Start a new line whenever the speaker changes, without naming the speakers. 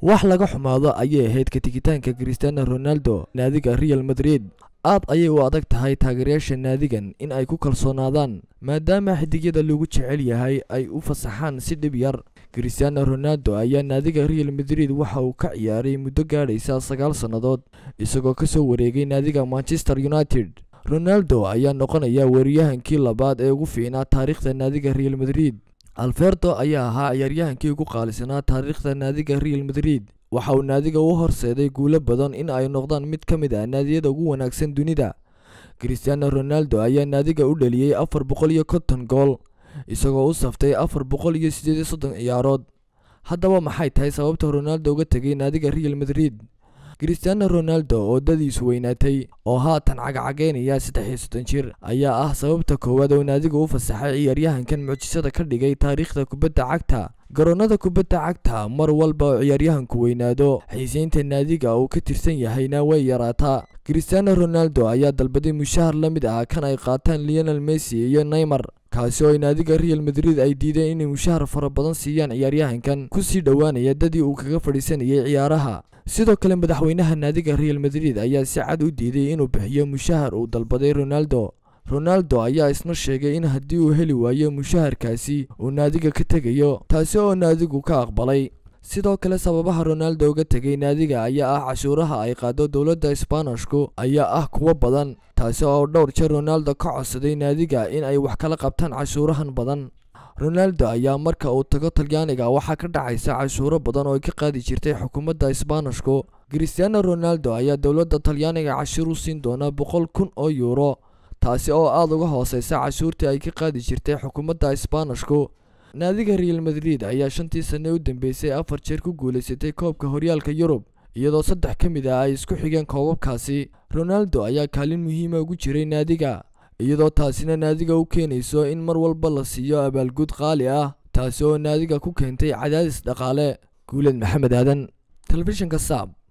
wax laga xumaado ayay ahayd ka tigitaanka cristiano ronaldo naadiga real madrid aad ayay u adag tahay taageerayaasha naadigan in ay ku kalsoonaadaan maadaama xidigyada lagu jecel yahay ay u fasaxaan si dhib yar cristiano ronaldo ayaa naadiga real madrid waxa uu ka ciyaaray muddo gaadhaysa sagaal sannadood isagoo ka soo wareegay naadiga manchester united ronaldo ayaa noqonaya weeraryahankii labaad ee ugu fiicnaa taariikhda naadiga real madrid alferto ayaa ahaa ciyaaryahankii ugu qaalisanaa taariikhda naadiga real madrid waxa uu naadiga u horseeday guulo badan in ay noqdaan mid ka mid ah naadiyada ugu wanaagsan dunida cristiano ronaldo ayaa naadiga u dhaliyey afar boqol iyo konton gool isagoo u saftay afar boqol iyo siddeed iyo soddon ciyaarood haddaba maxay tahay sababta ronaldo uga tegay naadiga real madrid cristiano ronaldo oo dadiisu weynaatay oo haatan cagcageynaya saddex iyo soddon jir ayaa ah sababta koowaad oo naadiga u fasaxay ciyaaryahankan mucjisada ka dhigay taariikhda kubadda cagta garoonnada kubadda cagta mar walba oo ciyaaryahanku weynaado xiiseynta naadiga uu ka tirsan yahayna way yaraataa cristiano ronaldo ayaa dalbaday mushahar la mid ah kan ay qaataan leonel messi iyo neymar kaasi oo ay naadiga real madrid ay diideen inay mushahar fara badan siiyaan ciyaaryahankan kusii dhowaanaya dadii uu kaga fadhiisanayay ciyaaraha sidoo kale madaxweynaha naadiga real madrid ayaa si cad u diiday inuu bixiyo mushahar uu dalbaday ronaldo ronaldo ayaa isna sheegay in haddii uu heli waayo mushaharkaasi uu naadiga ka tegayo taasi oo naadigu ka aqbalay sidoo kale sababaha ronaldo uga tegay naadiga ayaa ah cashuuraha ay qaado dowladda isbaanishku ayaa ah kuwo badan taasi oo dhowr jeer ronaldo ka codsaday naadiga in ay wax kala qabtaan cashuurahan badan ronaldo ayaa marka uu tago talyaaniga waxaa ka dhacaysa cashuuro badan oo ay ka qaadi jirtay xukuumadda isbaanishku cristiano ronaldo ayaa dowladda talyaaniga cashuur u siin doona boqol kun oo yuuro taasi oo aada uga hooseysa cashuurtii ay ka qaadi jirtay xukuumadda isbaanishku naadiga real madrid ayaa shantii sanne u dambeysay afar jeer ku guulaysatay koobka horyaalka yurub iyadoo saddex ka mid ah ay isku xigeen koobabkaasi ronaldo ayaa kaalin muhiima ugu jiray naadiga iyadoo taasina naadiga u keenayso in mar walba la siiyo abaalgud qaali ah taasi oo naadiga ku keentay cadaadis dhaqaale guuled maxamed aadan telefishinka saab